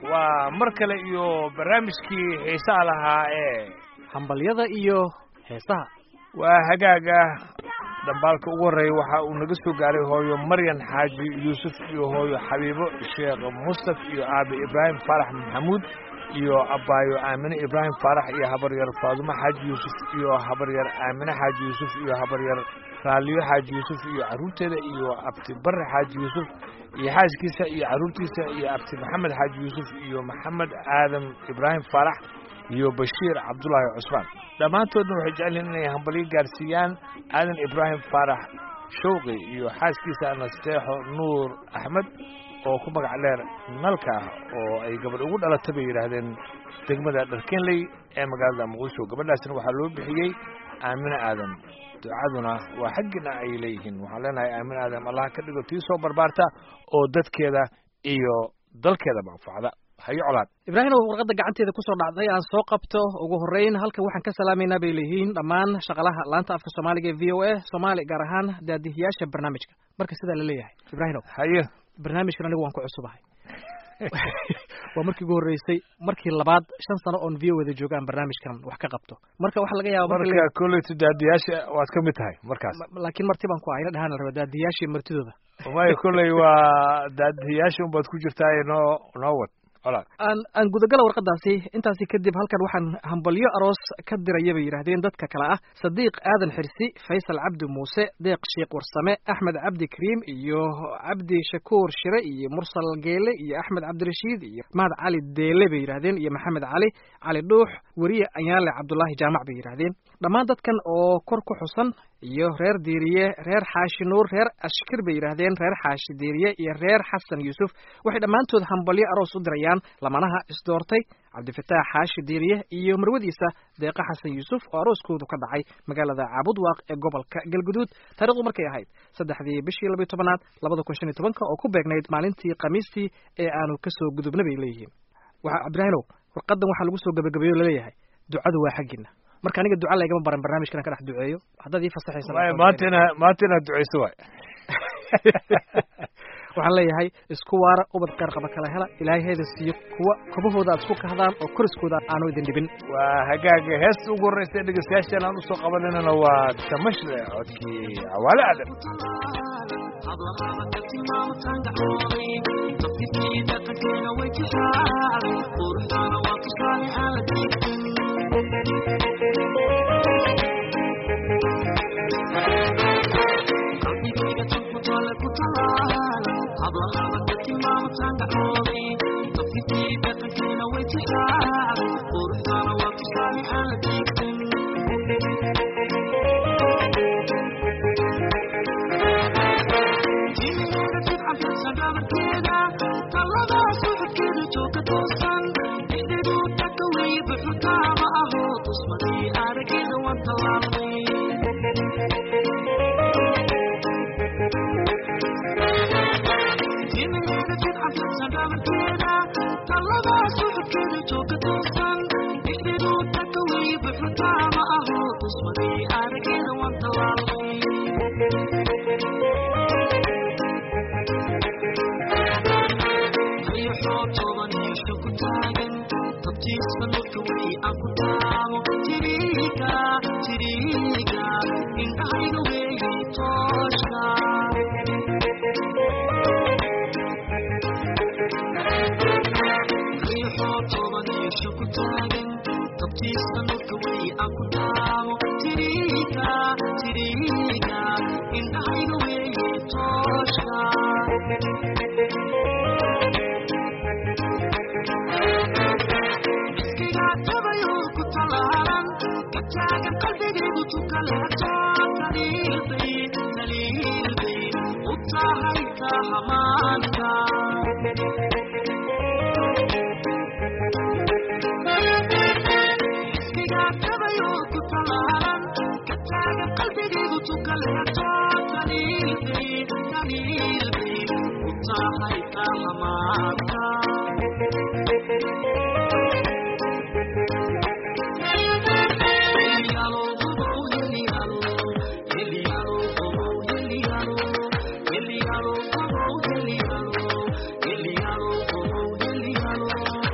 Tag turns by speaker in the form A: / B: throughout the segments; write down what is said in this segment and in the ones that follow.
A: waa mar kale iyo barnaamijkii xiisaha lahaa ee
B: hambalyada iyo heesaha
A: waa hagaaga dhambaalka ugu horreeya waxa uu naga soo gaaray hooyo maryan xaaji yuusuf iyo hooyo xabiibo sheekh mustaf iyo aabe ibraahim faarax maxamuud iyo abaayo aamine ibraahim faarax iyo habaryar faadumo xaaji yuusuf iyo habaryar aamine xaaji yuusuf iyo habaryar raaliyo xaaji yuusuf iyo carruurteeda iyo abti barre xaaji yuusuf iyo xaaskiisa iyo carruurtiisa iyo abti maxamed xaaji yuusuf iyo maxamed aadam ibraahim faarax iyo bashiir cabdulaahi cusmaan dhammaantoodna waxay jecel yihiin inay hambalyo gaarsiiyaan aadan ibraahim faarax shawqi iyo xaaskiisa nasteexo nuur axmed oo ku magac dheer nalka ah oo ay gabadh ugu dhalatay bay yidhaahdeen degmada dharkenley ee magaalada muqdisho gabadhaasna waxaa loo bixiyey aamine aadan ducaduna waa xaggina ay leeyihiin waxaan leenahay aamin aadam allah ka dhigo tii soo barbaarta oo dadkeeda iyo dalkeedaba anfacda hayo colaad
B: ibraahimow warqadda gacanteeda kusoo dhacday aan soo qabto ugu horreyn halkan waxaan ka salaamaynaa bay leeyihiin dhammaan shaqalaha laanta afka soomaaliga ee v o a soomaali gaar ahaan daadihiyaasha barnaamijka marka sidaa la leeyahay ibraahimow
A: haye
B: barnaamijkan anigu waan ku cusubahay waa markii ugu horreysay markii labaad shan sano oon v o wada jooga aan barnaamijkan wax ka qabto marka waxaa laga yaaba
A: marka kolleyta daadiyaasha waad ka mid tahay markaas
B: laakiin marti baan ku ahayna dhahaan la raba daadiyaashii martidooda
A: maya kolley waa daadiyaasha unbaad ku jirtaa noo noo wad
B: aan aan gudagala warqadaasi intaasi kadib halkan waxaan hambalyo aroos ka diraya bay yidhaahdeen dadka kale ah sadiiq aadan xirsi faysal cabdi muuse deeq sheekh warsame axmed cabdi kariim iyo cabdi shakuur shire iyo mursal geele iyo axmed cabdirashiid iyo mahad cali deele bay yidhahdeen iyo maxamed cali cali dhuux weriye anyaale cabdulaahi jaamac bay yidhahdeen dhammaan dadkan oo kor ku xusan iyo reer diiriye reer xaashi nuur reer ashkir bay yidhaahdeen reer xaashi diiriye iyo reer xasan yuusuf waxay dhammaantood hambalyo aroos u dirayaan lamanaha isdoortay cabdifataax xaashi diiriye iyo marwadiisa deeqa xasan yuusuf oo arooskoodu ka dhacay magaalada caabudwaaq ee gobolka galguduud taarikhdu markay ahayd saddexdii bishii labiyo tobanaad labada kun shan iyo tobanka oo ku beegnayd maalintii khamiistii ee aanu kasoo gudubna bay leeyihiin waxa cabdiraahinow warqadan waxaa lagu soo gabagabeeyo laleeyahay ducadu waa xaggiina marka aniga duca laygama baran barnaamijkan ka dhex duceeyo haddaad ii fasaxaysa
A: maanta ina maanta inaad duceyso waay
B: waxaan leeyahay isku waara ubad qeyr qaba kala hela ilaahay heeda siiyo kuwa kobahooda aad isku kahdaan oo koriskooda aanu idin dhibin
A: waa hagaaga heesta ugu horreysa dhegeystayaashan aan usoo qabananana waa tamashle codkii cawaale aadan
C: Hello,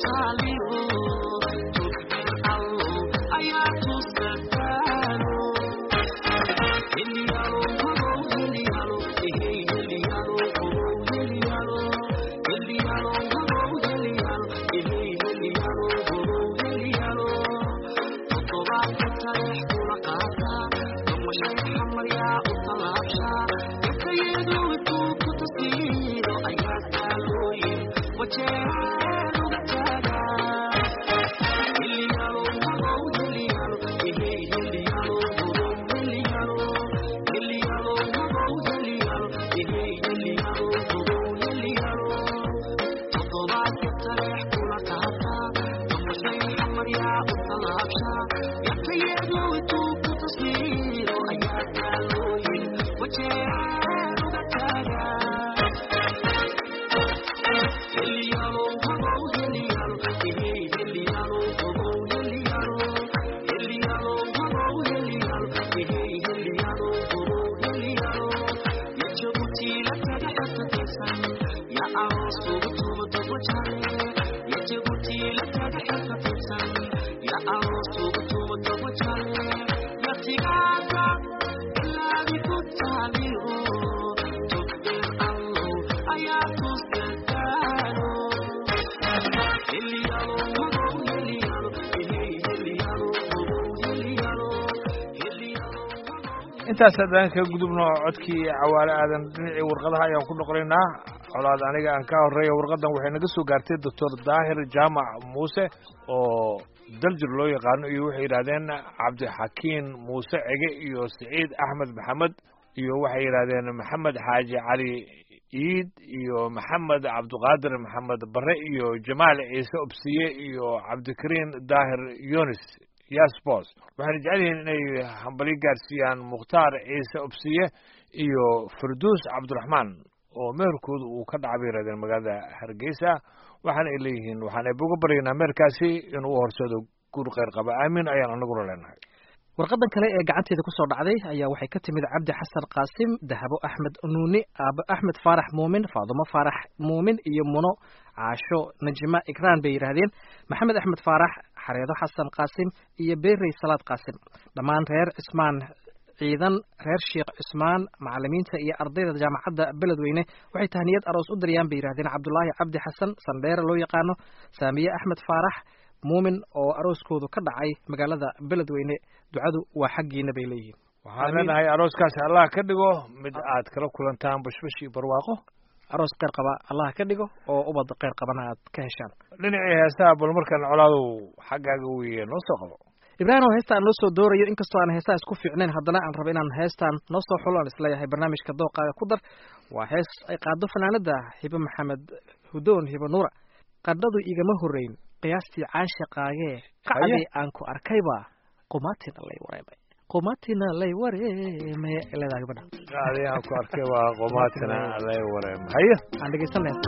A: intaas haddaan kaga gudubno codkii cawaale aadan dhinacii warqadaha ayaan ku noqonaynaa colaad aniga aan ka horreeya warqadan waxay naga soo gaartay doctor daahir jaamac muuse oo daljir loo yaqaano iyo waxay yidhahdeen cabdixakiin muuse cege iyo siciid axmed maxamed iyo waxay yidhahdeen maxamed xaaji cali iid iyo maxamed cabdiqaadir maxamed bare iyo jamaal ciise obsiye iyo cabdikariin daahir yunis yasbos waxayna jecel yihiin inay hambalyo gaarsiiyaan mukhtaar ciise obsiye iyo farduus cabdiraxmaan oo meherkooda uu ka dhacay bay yidhahdeen magaalada hargeysa waxaana ay leeyihiin waxaan eebuga baryaynaa meherkaasi inuu u horsado guur kheyr qaba aamin ayaan anaguna leenahay
B: warqadan kale ee gacanteeda kusoo dhacday ayaa waxay ka timid cabdi xasan qaasim dahabo axmed nuuni aabo axmed faarax muumin faadumo faarax muumin iyo muno caasho najima ikraan bay yidhaahdeen maxamed axmed faarax xareedo xasan qaasim iyo beerey salaad qaasim dhammaan reer cismaan ciidan reer sheekh cismaan macalimiinta iyo ardayda jaamacadda beledweyne waxay tahniyad aroos u daryaan bay yidhahdeen cabdulaahi cabdi xasan sandheere loo yaqaano saamiye axmed faarax muumin oo arooskoodu ka dhacay magaalada beledweyne ducadu waa xaggiina bay leeyihiin
A: waxaan leenahay arooskaasi allah ka dhigo mid aad kala kulantaan bashbash iyo barwaaqo
B: aroos kheyr qaba allah ka dhigo oo ubad kheyr qabana aad ka heshaan
A: dhinacii heesaha bal markaan colaadow xaggaaga weye noo soo qabo
B: ibraahim oo heesta aan noo soo doorayo inkastoo aan heestaa isku fiicnayn haddana aan rabo inaan heestaan noo soo xulo aan isleeyahay barnaamijka dooqaaga ku dar waa hees ay qaado fanaanada hibe maxamed hudoon hibe nuura qadhadu igama horreyn qiyaastii caashaqaagee qacdii aan ku arkayba qumaatina lay wareemay qumatina lay wareeme leedahay gabadha
A: qacdii aan ku arkay waa qumaatina lay wareeme haye
B: aan dhegeysan lahayn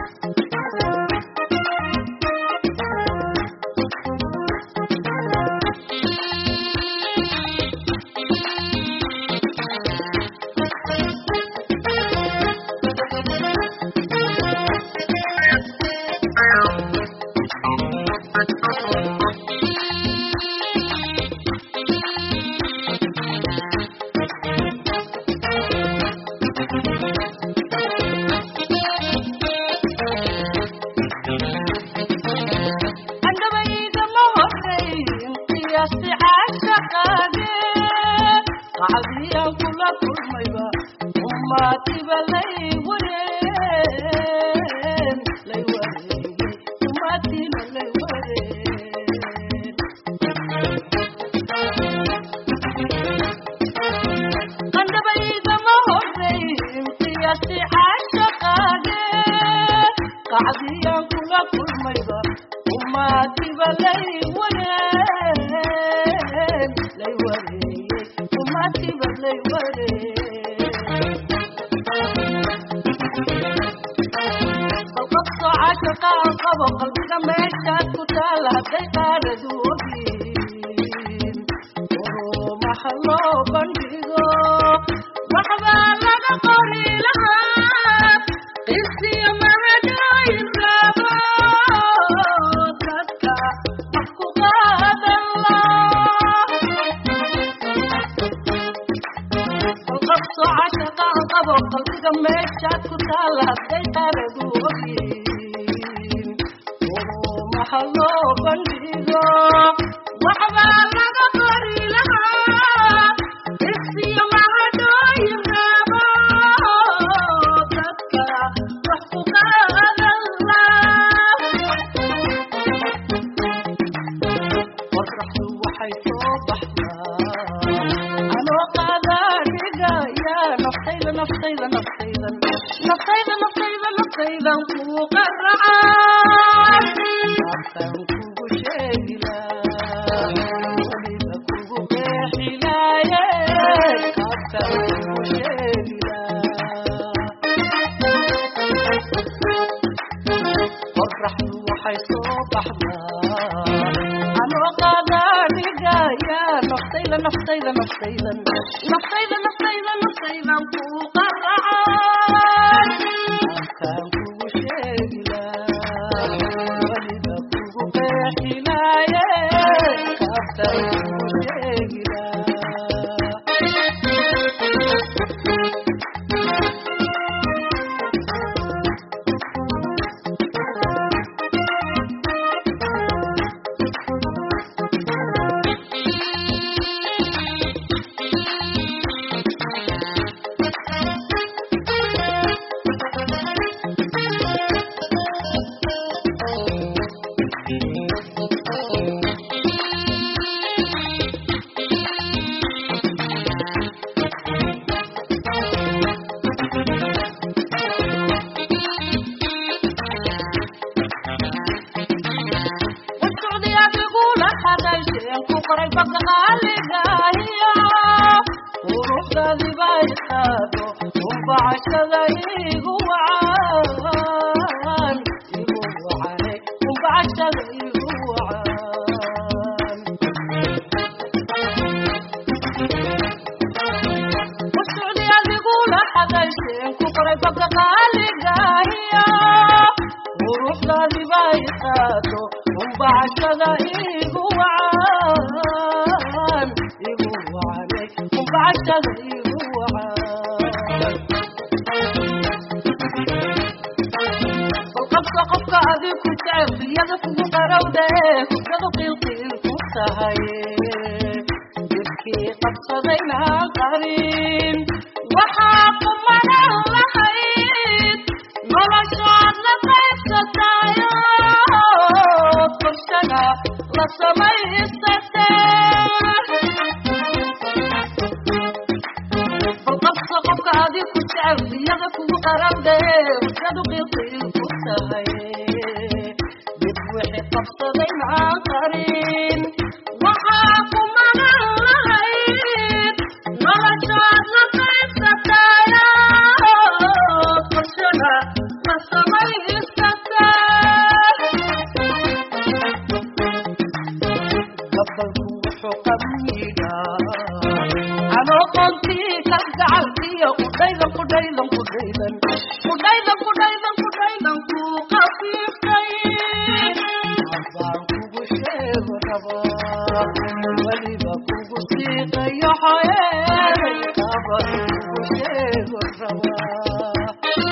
C: adiga meeshaad ku taalla hadday qaaradu ogyihiin urumaha loo bandhigo waxbaa laga qori lahaa isiyo mahadhooyin raabo dadka wax ku qaadan qorraxdu waxay soo baxdaa anoo qaadaadhigaya naftayda naftayda naftayda naftayda naftayda naftaydan kuu qaracaan afkaan kugu sheegilaa weliba kugu qeexilaaye afkaan kugu sheegilaa qorraxdu waxay soo baxdaa anoo qaadaadhigaya naftayda naftayda naftayda naftayda naftayda naftaydan kuu qaracaan afkaan kugu sheegilaa weliba kugu qeexilaaye afkaan kugu sheegilaa wasocdi adigula hadalsheen ku qoray baqaaligahiyo quruxdaadi bay qaado umbacashada igu wacan igu wacane umbacashada igu wacan wasocdi adigula hadalsheen ku qoray baqaaligahiyo quruxdaadi bay qaado umbacashada igu wacan igu wacane umbacashada igu wacan balqabka qofka adig ku jecel riyada kugu qarowde hugadu qiilqiil ku tahay jirkii qabsadayna qarin waxaa kumanan lahayd noloshaad la qaybsatayo korshana la samaysatee balqabka qofka adig ku jecel riyada kugu qarowde hugadu qiilqiil ku tahay dib wixii qabsadayna qarin waxaa kumanan lahayd noloshaad la qaybsatayo korshana la samaysatee gabalku wuxuu qamiidhaa anoo qoontii ka gacalkiyo kudhaydan kudhaydan kudhaydan kudhaydan kudhaydan kudhaydan kuu qafiiftay abaan kugu sheego rabaa weliba kugu siiqayo xoyeeday abaan kugu sheego rabaa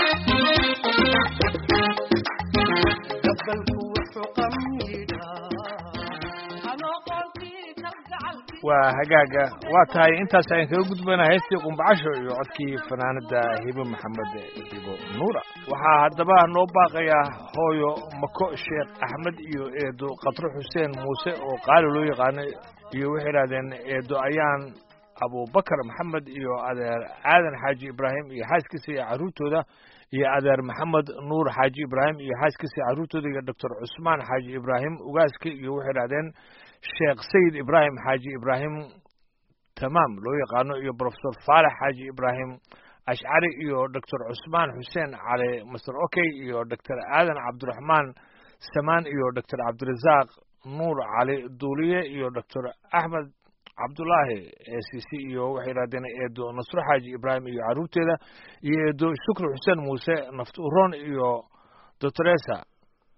C: gabalku wuxuu qamiidhaa anoo qoontii ka gacalkiyo
A: waa hagaaga waa tahay intaas ayaan kaga gudbayna heestii qumbacasho iyo codkii fanaanada hibo maxamed hibo nuura waxaa haddaba noo baaqayaa hooyo mako sheekh axmed iyo eedo katro xuseen muuse oo qaali loo yaqaano iyo waxay idhahdeen eedo ayaan abubakar maxamed iyo adeer aadan xaaji ibraahim iyo xaaskiisa iyo carruurtooda iyo adeer maxamed nuur xaaji ibraahim iyo xaaskiisa iyo carruurtooda iyo doctor cusmaan xaaji ibraahim ugaaska iyo waxay idhahdeen sheekh sayid ibraahim xaaji ibraahim tamaam loo yaqaano iyo profesor faalex xaaji ibraahim ashcari iyo doctor cusmaan xuseen cali master okey iyo doctor aadan cabdiraxmaan samaan iyo doctor cabdirasaaq nuur cali duuliye iyo doctor axmed cabdulaahi c c iyo waxay yidhahdeen eedo nasro xaaji ibraahim iyo carruurteeda iyo eedo shukri xuseen muuse nafturon iyo doctoresa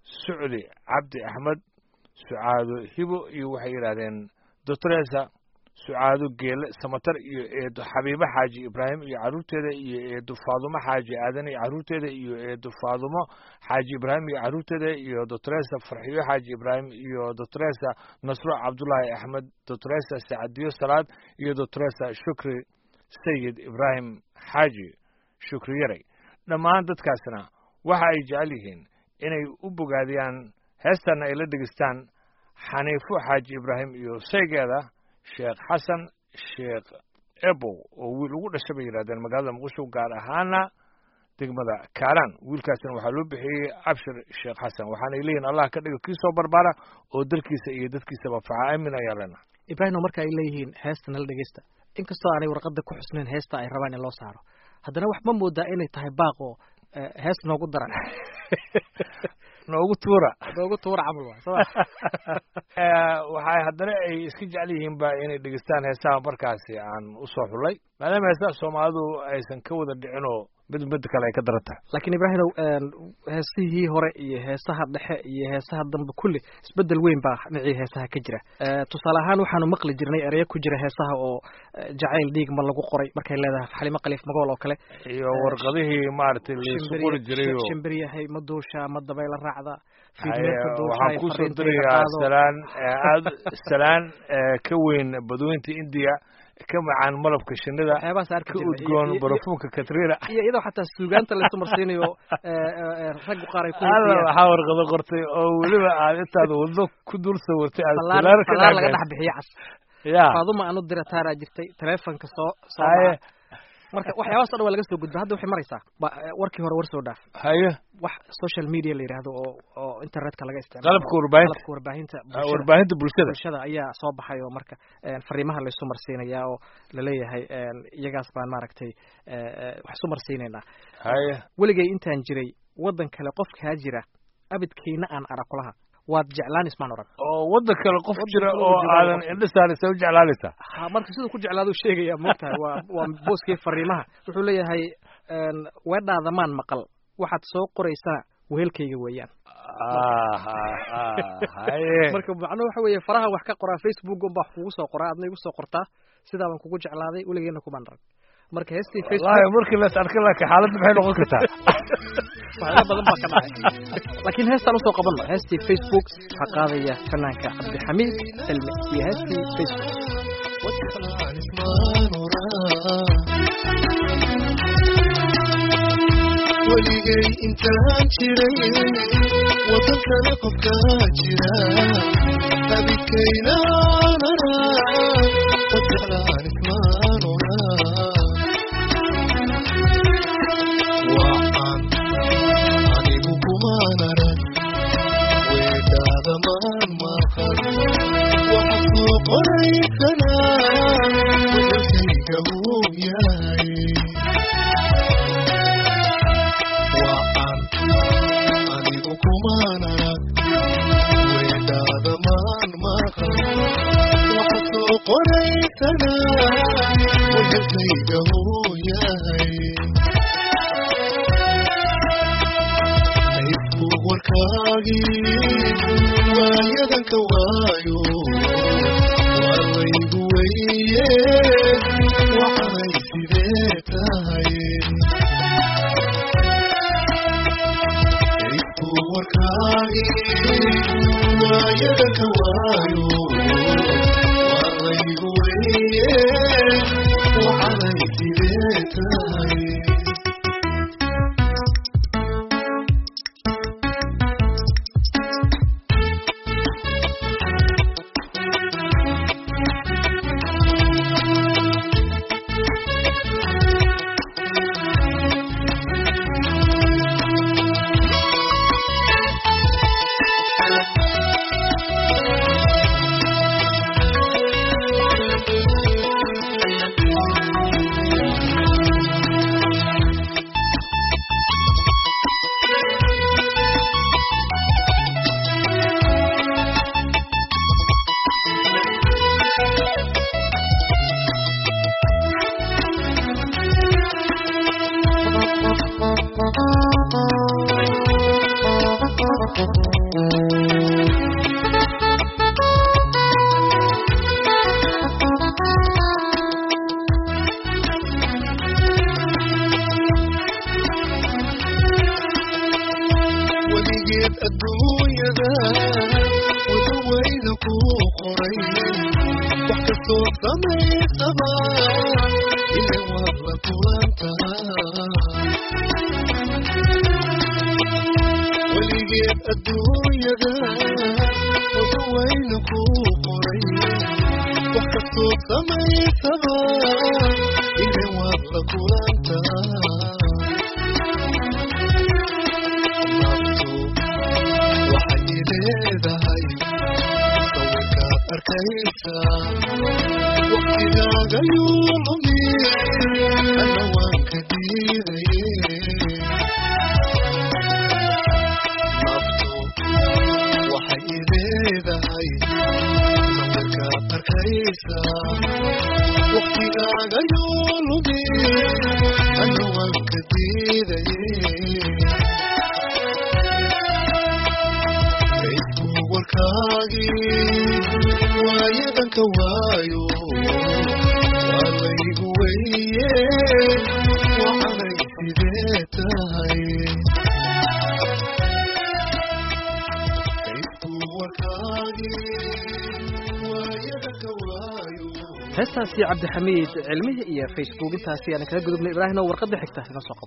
A: sucdi cabdi axmed sucaado hibo iyo waxay yidhahdeen doctoresa sucaado geele samatar iyo eedo xabiibo xaaji ibraahim iyo carruurteeda iyo eedo faadumo xaaji aadan iyo carruurteeda iyo eedo faadumo xaaji ibraahim iyo carruurteeda iyo doctoresa farxiyo xaaji ibraahim iyo doctoresa nasro cabdullaahi axmed doctoresa sacadiyo salaad iyo doctoresa shukri sayid ibraahim xaaji shukri yaray dhammaan dadkaasna waxa ay jecel yihiin inay u bogaadiyaan heestanna ay la dhegeystaan xaniifo xaaji ibraahim iyo saygeeda sheekh xasan sheekh ebow oo wiil ugu dhashay bay yidhahdeen magaalada muqdisho gaar ahaana degmada kaalaan wiilkaasna waxaa loo bixiyey abshir sheekh xasan waxaanay leeyihin allah ka dhigo kii soo barbaara oo dalkiisa iyo dadkiisaba faca aamin ayaa lena
B: ibraahim marka ay leeyihiin heesta nala dhegeysta inkastoo aanay warqada ku xusnayn heesta ay rabaan in loo saaro haddana wax ma moodaa inay tahay baaq oo hees noogu daran
A: noogu tuura
B: noogu tuura camal waa soo
A: waxay haddana ay iska jecel yihiin ba inay dhegeystaan heesaha markaasi aan usoo xulay maadaama heesaha soomaalidu aysan ka wada dhicinoo mid mid kale ay ka daran tahay
B: laakiin ibraahimow heesihii hore iyo heesaha dhexe iyo heesaha dambe kulli isbedel weyn baa dhinacii heesaha ka jira tusaale ahaan waxaanu maqli jirnay ereyo ku jira heesaha oo jacayl dhiig ma lagu qoray markay leedahay xalimo khaliif magool oo kale
A: iyo warqadihii maaragtay laisu qori jiray oo
B: shimbiryahay ma duusha ma dabayla raacda
A: waxaan kusoo dirayaa salaan aad salaan ka weyn badweynta indiya ka macaan malabka shinida ka udgoon barafuunka katrina
B: iyo iyadoo xataa suugaanta laysu marsiinayo raggu qaar ay ku
A: waxaa warqado qortay oo weliba aad intaad waddo ku dul sawirtay aad
B: falaar laga dhex bixiyo cas
A: ya
B: faaduma anu dira taaraa jirtay taleefonka soo soo marka waxyaabaas o dhan waa laga soo gudba hadda waxay maraysaa warkii hore war soo dhaaf
A: haye
B: wax social media la yidhaahdo oo oo internetka laga isticmaalo
A: qalabka warbaahinta
B: qalabka warbaahinta
A: warbaahinta bulshada
B: bulshada ayaa soo baxay oo marka fariimaha laysu marsiinayaa oo laleeyahay iyagaas baan maaragtay wax isu marsiinaynaa
A: haye
B: weligay intaan jiray waddan kale qofkaa jira abidkayna aan arag kulaha waad jeclaan ismaan oran
A: oo waddan kale qof jira oo aadan indho saaraysa u jeclaanaysa
B: ha marka siduu ku jeclaaduu sheegaya moogtahay waa waa booskii fariimaha wuxuu leeyahay weedhaada maan maqal waxaad soo qoraysana wehelkayga weeyaan
A: haye
B: marka macnuhu waxa weeye faraha wax ka qoraa facebook un baa wax kugu soo qoraa adna igu soo qortaa sidaa baan kugu jeclaaday weligeena kumaan arag marka heestii
A: wallahi markii las arka laakiin xaaladda maxay noqon kartaa
B: waxyaala badan baa ka dhacay laakiin heestaan usoo qabanno heestii facebook waxaa qaadaya fanaanka cabdixamiid cilmi iyo heestii facebook
D: weligay intaan jiray wadan kale qofkaa jira abidkaynaanara wajeclaan ismaan oraa waan anigu kumaan arag weedhaada maan maqan waxa soo qoraysanaa wehelkayga uu yahay waan anigu kumaan arag weedhaada maan maqan waxa soo qoraysanaa wehelkayga uu yahay facebook warkaagii waayadanka waayo waa laygu weye waxanay sidee tahay facebook warkaagii waayadanka waayo waa laygu weye waxanay sidee tahay samaysaba ile waad la kulantaa weligeed adduunyada wada wayna kuu qoray wax kastood samaysaba ile waad la kulantaa naftu waxay leedahay sawirkaad arkaysaa waqtigaaga yuu lumin ana waan ka diidaye naftu waxay leedahay sawirkaad arkaysaa waqtigaaga yuu lumin ana waan ka diidaye facebook warkaagii waayadanka waayo waa laygu weye waxanay sidee tahay facebook warkaagii waayadanka waayo
B: heestaasi cabdixamiid cilmihii iyo facebook intaasi aan kaga gudubnay ibraahim oo warqadda xigta inoo soo qabo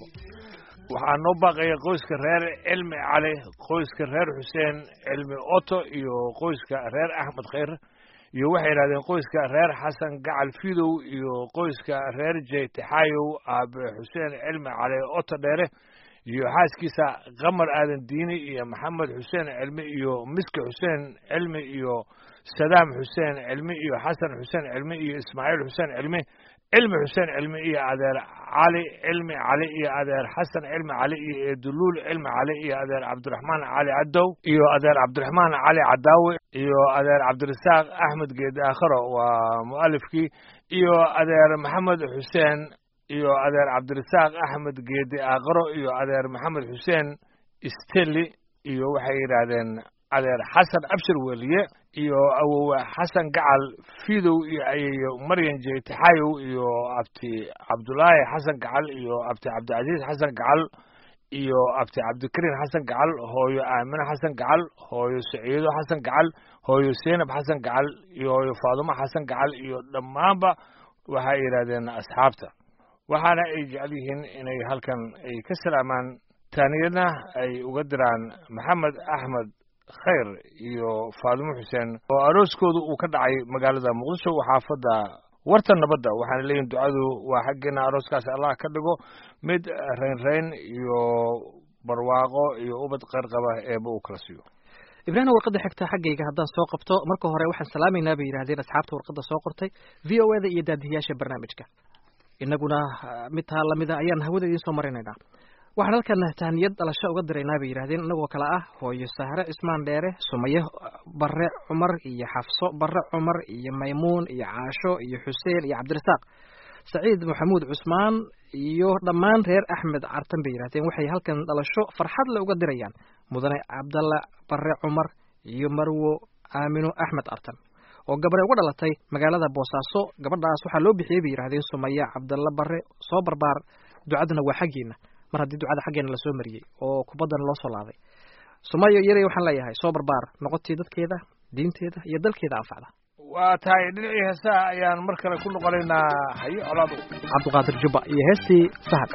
A: waxaa noo baaqaya qoyska reer cilmi cali qoyska reer xuseen cilmi oto iyo qoyska reer axmed khayr iyo waxay yidhahdeen qoyska reer xasan gacal fidow iyo qoyska reer jeytixaayow aabe xuseen cilmi cali oto dheere iyo xaaskiisa qamar aadan diini iyo maxamed xuseen cilmi iyo miski xuseen cilmi iyo sadaam xuseen cilmi iyo xasan xuseen cilmi iyo ismaaciil xuseen cilmi cilmi xuseen cilmi iyo adeer cali cilmi cali iyo adeer xasan cilmi cali iyo eeduluul cilmi cali iyo adeer cabdiraxmaan cali cadow iyo adeer cabdiraxmaan cali cadaawe iyo adeer cabdirasaaq axmed geedi aakharo waa mu'alifkii iyo adeer maxamed xuseen iyo adeer cabdirasaaq axmed geedi aakharo iyo adeer maxamed xuseen steli iyo waxay yidhaahdeen adeer xasan abshir weliye iyo awowe xasan gacal fidow iyo ayeeyo maryan jeytixayow iyo abti cabdulaahi xasan gacal iyo abti cabdicasiis xasan gacal iyo abti cabdikariim xasan gacal hooyo aamine xasan gacal hooyo saciido xasan gacal hooyo seynab xasan gacal iyo hooyo faadumo xasan gacal iyo dhammaanba waxay yidhahdeen asxaabta waxaana ay jecel yihiin inay halkan ay ka salaamaan taaniyadna ay uga diraan maxamed axmed khayr iyo faadumo xuseen oo arooskoodu uu ka dhacay magaalada muqdisho xaafadda warta nabadda waxaana leeyihin ducadu waa xaggeena arooskaasi allah ka dhigo mid raynrayn iyo barwaaqo iyo ubad qayrqaba eeba uu kala siiyo
B: ibraahim warqadda xigta xaggayga haddaan soo qabto marka hore waxaan salaamaynaa bay yidhahdeen asxaabta warqadda soo qortay v o eda iyo daadihiyaasha barnaamijka innaguna mid taa lamida ayaan hawada idiin soo marinaynaa waxaan halkan tahniyad dhalasho uga diraynaa bay yidhahdeen inagoo kale ah hooyo sahre cismaan dheere sumaye barre cumar iyo xafso barre cumar iyo maymuun iyo caasho iyo xuseen iyo cabdirasaaq saciid maxamuud cusmaan iyo dhammaan reer axmed cartan bay yidhahdeen waxay halkan dhalasho farxad le uga dirayaan mudane cabdalla barre cumar iyo marwo aamino axmed cartan oo gabarey uga dhalatay magaalada boosaaso gabadhaas waxaa loo bixiyey bay yidhahdeen sumaya cabdalla barre soo barbaar ducaduna waa xaggeena mar haddii ducada xaggeena lasoo mariyey oo kubaddana loo soo laaday sumayo yarey waxaan leeyahay soo barbaar noqotii dadkeeda diinteeda iyo dalkeeda anfacda
A: waa tahay dhinacii heesaha ayaan mar kale ku noqonaynaa hayo colaado
B: cabdiqaadir jubba iyo heestii sahad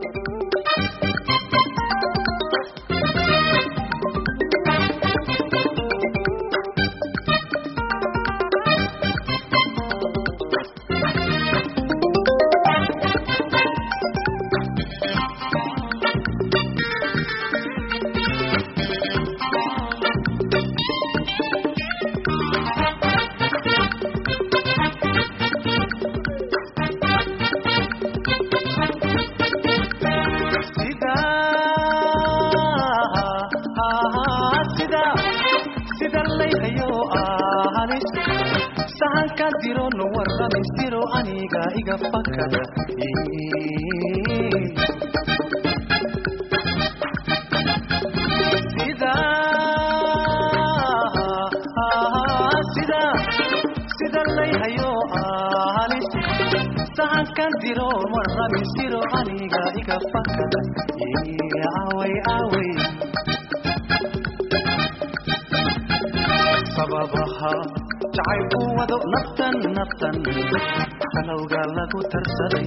E: aniga iga fakada sida sida sida layhayo halis sahankan diro marrabi siro aniga iga fakada away away sababaha jacaylku wado naftan naftan kalowga lagu tarsaday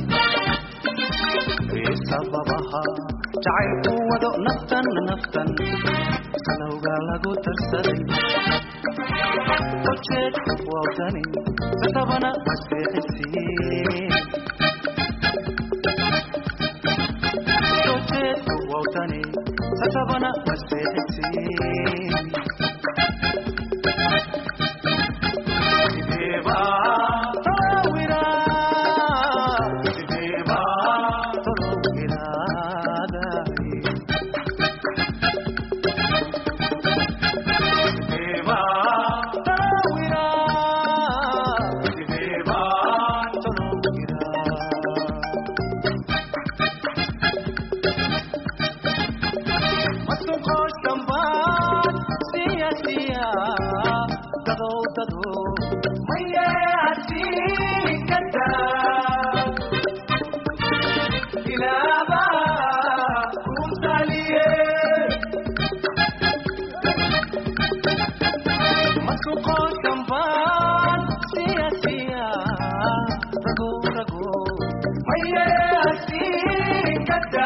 E: sababaha jacaylku wado naftan naftan kalowga lagu tarsaday ujeed wadani satabana maseexisiin ujeed wadani satabana maseexisiin sideeba tawira sideeba tawiraadahay sideeba tawira sideeba tawira masuqoos dhammaan siya siya dadow dadow maye hadii kada ilaaba ku taliye masuqoos dhammaan siya siya dagow dagow maye hadii kada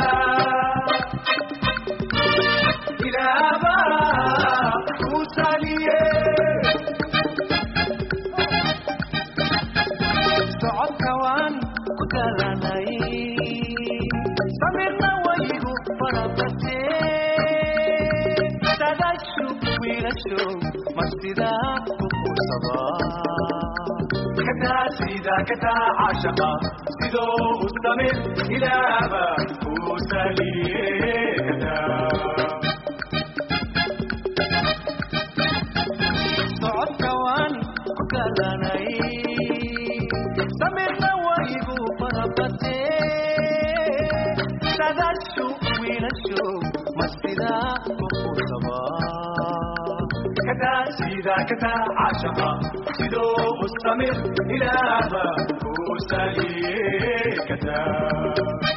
E: ilaaba ku taliye socodka waan ku dalanay samirna waygu farabate dadashu wiilasho mastida ku kursaba kadaa sida kadaa caashaqa sidoo u samir ilaaba ku taliye kadaa socodka waan ku galanay samirna waygu farabate dadashu wiilasho mastida ku kursaba kadaa sida kadaa caashaqa sidoo u samir ilaaba ku saliye kadaa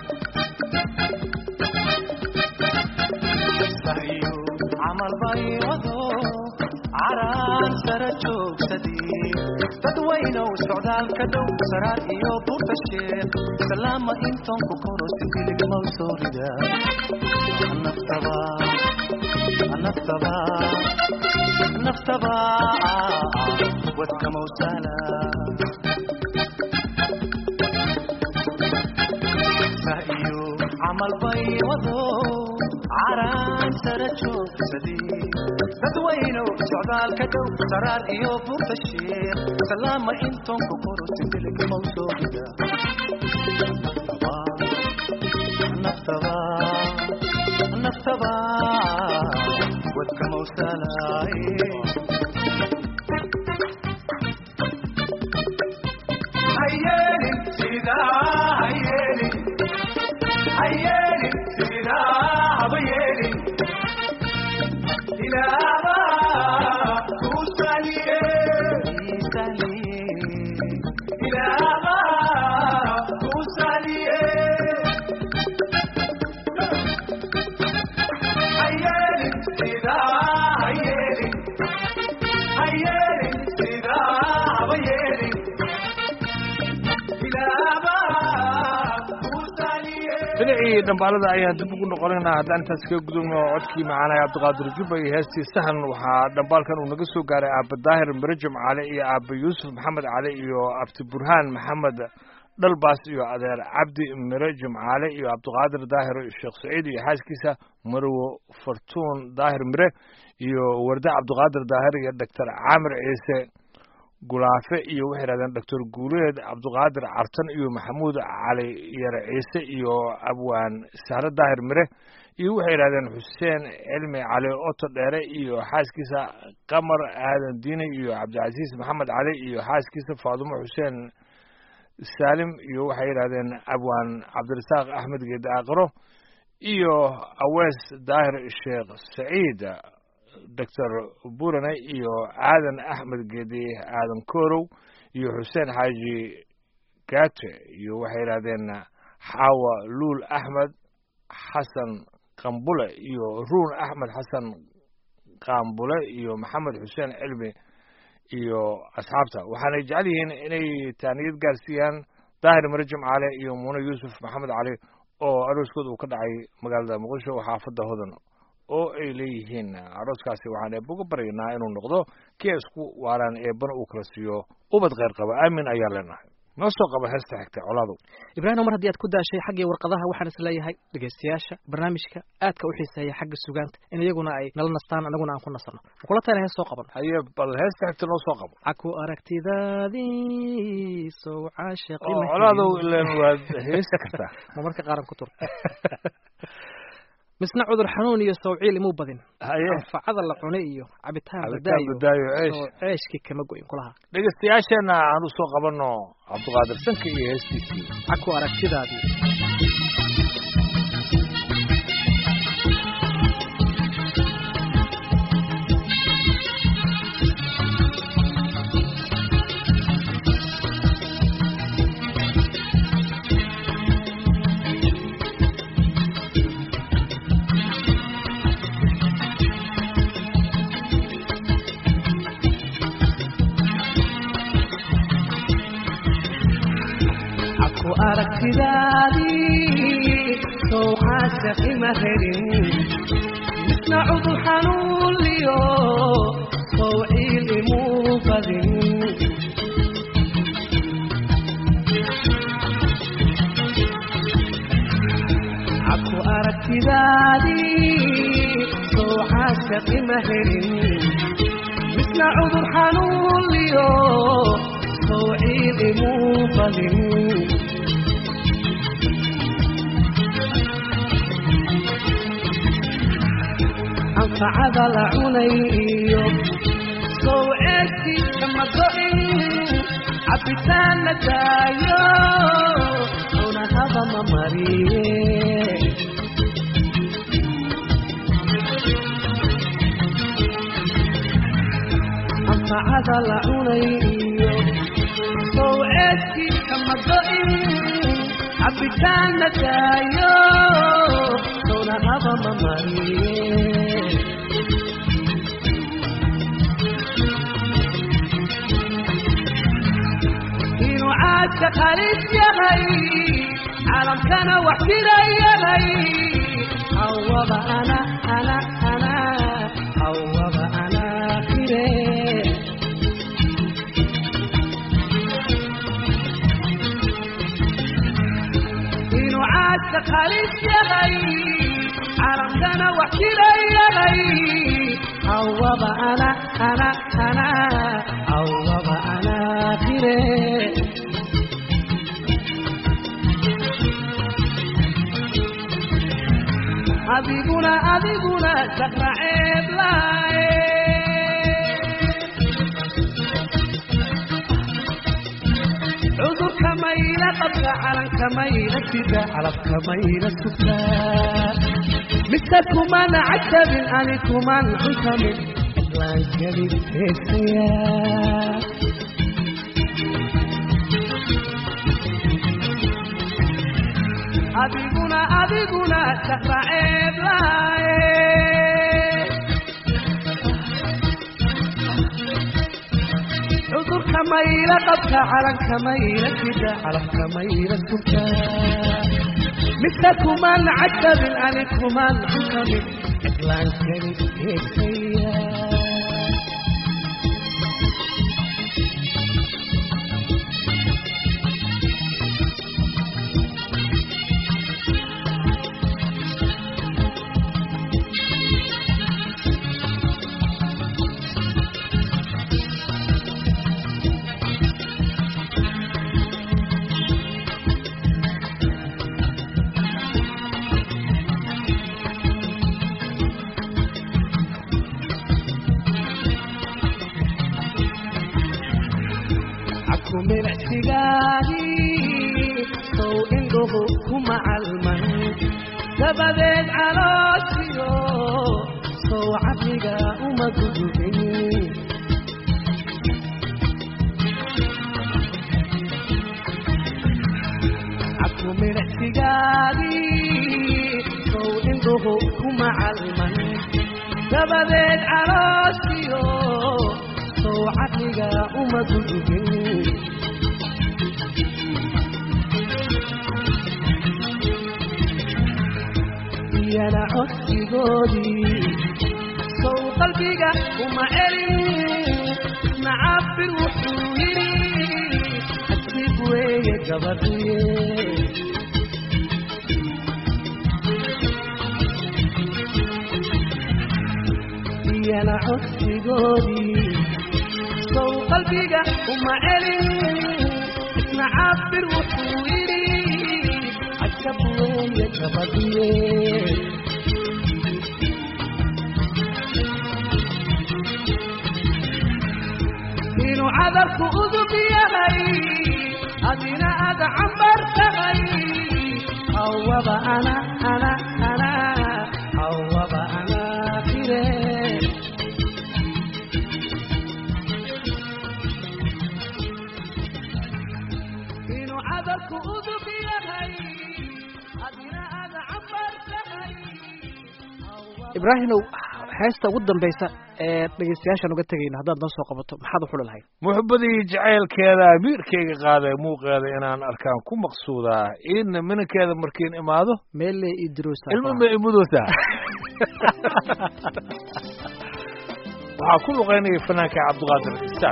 E: sahiyo camal bay wado caraan sara joogsadii dadweynow socdaalka dhow saraar iyo buurta sheekh salaama intoon ku koro sidiligmaw soo rida naftaba naftaba naftaba wadkamow saala sahiyo camal bay wado caraan sara joogsadii dadweynow socdaalka dhow saraar iyo buurta sheekh salaama intoon ku koro sidiligmaw soo rida naftaba naftaba wadkamow saalaaye hayeelin sidaa hayeelin hayeelin sidaa haba yeelin ilaaba ku saliye ilaaba ku saliye hayeelin sidaa hayeelin hayeelin sidaa haba yeelin ilaaba ku saliye
A: dhinacii dhambaalada ayaan dib ugu noqonaynaa haddaan intaas kaga gudubno codkii macaanaya cabdiqaadir jubba iyo heestii sahan waxaa dhambaalkan uu naga soo gaaray aaba daahir marajam cali iyo aaba yuusuf maxamed cali iyo abti burhaan maxamed dhalbaas iyo adeer cabdi marajam cali iyo cabdiqaadir daahir sheekh saciid iyo xaaskiisa marwo fartuun daahir mire iyo warde cabdiqaadir daahir iyo doctor caamir ciise gulaafe iyo waxay yidhahdeen doctor guuleed cabdiqaadir cartan iyo maxamuud cali yare ciise iyo abwaan sahre daahir mire iyo waxay yidhahdeen xuseen cilmi cali oto dheere iyo xaaskiisa qamar aadan diine iyo cabdicasiis maxamed cali iyo xaaskiisa faadumo xuseen saalim iyo waxay yidhahdeen abwaan cabdirasaaq axmed geede aqro iyo awees daahir sheekh saciid doctor burane iyo aadan axmed geedi aadan korow iyo xuseen xaaji gate iyo waxay yidhahdeen xaawa luul axmed xasan qambule iyo ruun axmed xasan qambule iyo maxamed xuseen cilmi iyo asxaabta waxaanay jecel yihiin inay taaniyad gaarsiiyaan daahir mare jimcaale iyo muune yuusuf maxamed cali oo arooskooda uu ka dhacay magaalada muqdisho xaafadda hodan oo ay leeyihiin arooskaasi waxaan eebba uga baryaynaa inuu noqdo kii ay isku waaraan eebbana uu kala siiyo ubad kheyr qaba aamin ayaa leenahay noo soo qaba heesta xigta colaadu
B: ibraahim mar haddii aad ku daashay xaggii warqadaha waxaan is leeyahay dhegaystayaasha barnaamijka aadka u xiiseeya xagga sugaanta in iyaguna ay nala nastaan anaguna aan ku nasanno makula tayna hees soo qaban
A: haye bal heesta xigta noo soo qabo
B: caku aragtidaadii sow caashaqi
A: oo colaadow ilan waad heesi kartaa
B: ma marka qaaran ku tur misna cudur xanuun iyo sawciil imuu badin
A: haye
B: anfacada la cunay iyo cabitaan
A: cabitaan
B: badaayo
A: badaayo ceesh
B: oo ceeshkii kama goyin kulaha
A: dhegaystayaasheenna aan u soo qabanno cabdiqaadir sanka iyo heestiisii
B: caku aragtidaadii
C: aku aragtidaadii sow caashaqi ma helin misna cudur xanuunliyo sow ciil imuu badin aku aragtidaadii sow caashaqi ma helin misna cudur xanuunliyo sow ciil imuu badin anfacada la cunay iyo sow ceeskii kama go'in cabitaan la daayo cunahaba ma mariye anfacada la cunay iyo sow ceeskii kama go'in cabitaan la daayo cunahaba ma mariye inuu caadka qalis yahay caalamkana wax jira yahay hawaba ana ana ana hawaba ana fire inuu caadka qalis yahay caalamkana wax jira yahay hawaba ana ana ana hawaba ana fire adiguna adiguna sakra ceeb laaye cudurka mayla qabka calanka mayla sida calabka mayla sugta mise kumana cajabin ani kuman cuntamin islaan gelin heesaya adiguna adiguna sakra ceeb laaye cudurka mayla qabka calanka mayla sida calabka mayla sugta mise kuman cajabin ani kuman cuntamin islaan gelin heesaya aku milicsigaadii sow indhuhu kuma calman dabadeed calooshiyo sow caqliga uma gudubin aku milicsigaadii sow indhuhu kuma calman dabadeed calooshiyo sow caqliga
D: kuma dudugin iyana codsigoodii sow qalbiga uma celin nacabir wuxuu yidhi xadib weeye gabadhiye iyana codsigoodii sow qalbiga uma celin nacabir wuxuu yidhi cajab weeye gabadhiye inuu cadarku udub yahay adina aad cambar tahay hawaba ana ana ana hawaba ana fire inuu cadarku udub yahay adina aad cambar tahay
B: ibraahimow heesta ugu dambaysa ee dhegeystayaashaan uga tegayno haddaad noo soo qabato maxaad u xuli lahayd
A: muxubadii jacaylkeeda amiirkayga qaaday muuqeeda inaan arkaan ku maqsuudaa in minankeeda markiin imaado
B: meelle ii dirosa
A: ilmo ma imudootaa waxaa ku luqaynaya fanaanka cabdiqaadir istaan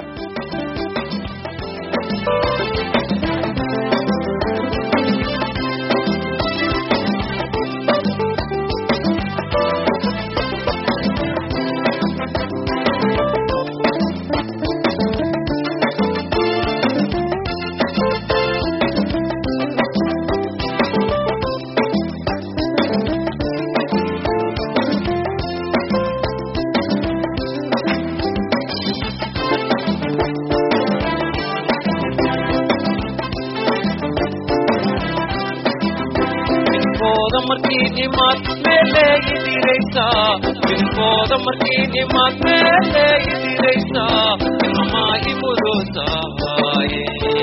F: Bilkooda markii nimaad meeleegi diraysaa Bilkooda markii nimaad meeleegi diraysaa Ilmamaa imudoosahaye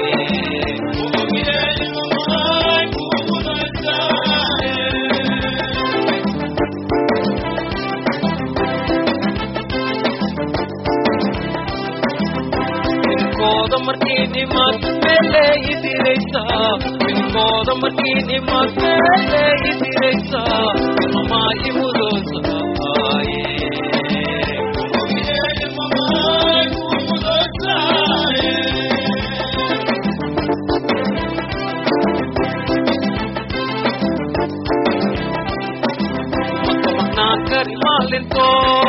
F: Bilkooda markii nimaad meeleegi diraysaa Bilkooda markii nimaad meeleegi diraysaa Ilmamaa imudoosahaye Makamaknaan kari maalinto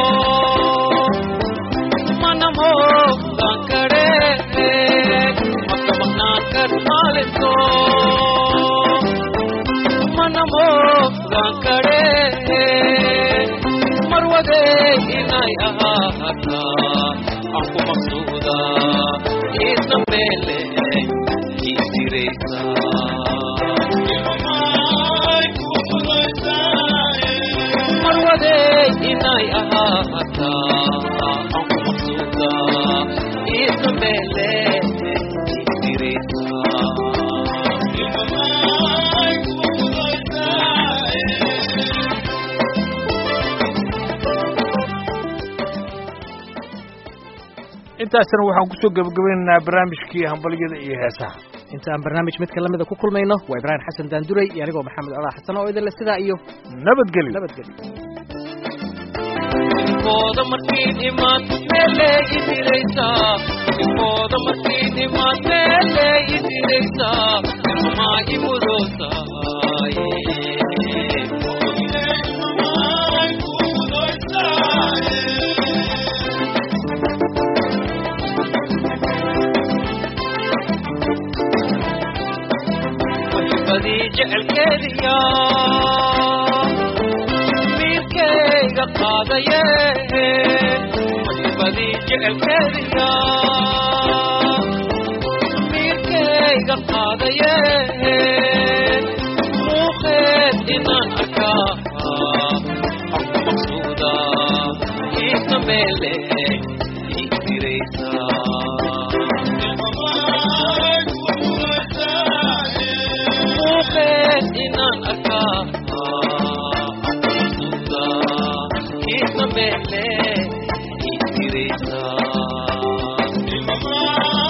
F: manamo gankare Makamaknaan kari maalinto manamo gankare marwade inay ahaata aan ku maqsuuda isna meele isiraysa marwade inay ahaata aan ku maqsuuda isna meele isiraysa
A: intaasna waxaan kusoo gebagabaynaynaa barnaamijkii hambalyada iyo heesaha
B: inta aan barnaamij midka lamida ku kulmayno waa ibraahim xasan daanduray iyo anigoo maxamed colaa xasan oo idinle sidaa iyo
A: nabadgelyo
B: nabadgelyo
F: Bilkooda markii nimaad meeleegi diraysaa Bilkooda markii nimaad meeleegi diraysaa Ilmamaa imudoosahaye Muxibadii jecelkeediya miirkayga qaadaye muxibadii jecelkeediya miirkayga qaadaye muuqeed inaan arkaa aan ku maqsuuda iisa meele isiraysaa muuqeed inaan arkaa aqoonsuda kiisa meele isiraysaa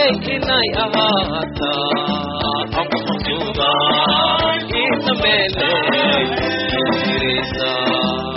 F: inay ahaata aku maqsuuda ii dambeele jiraysaa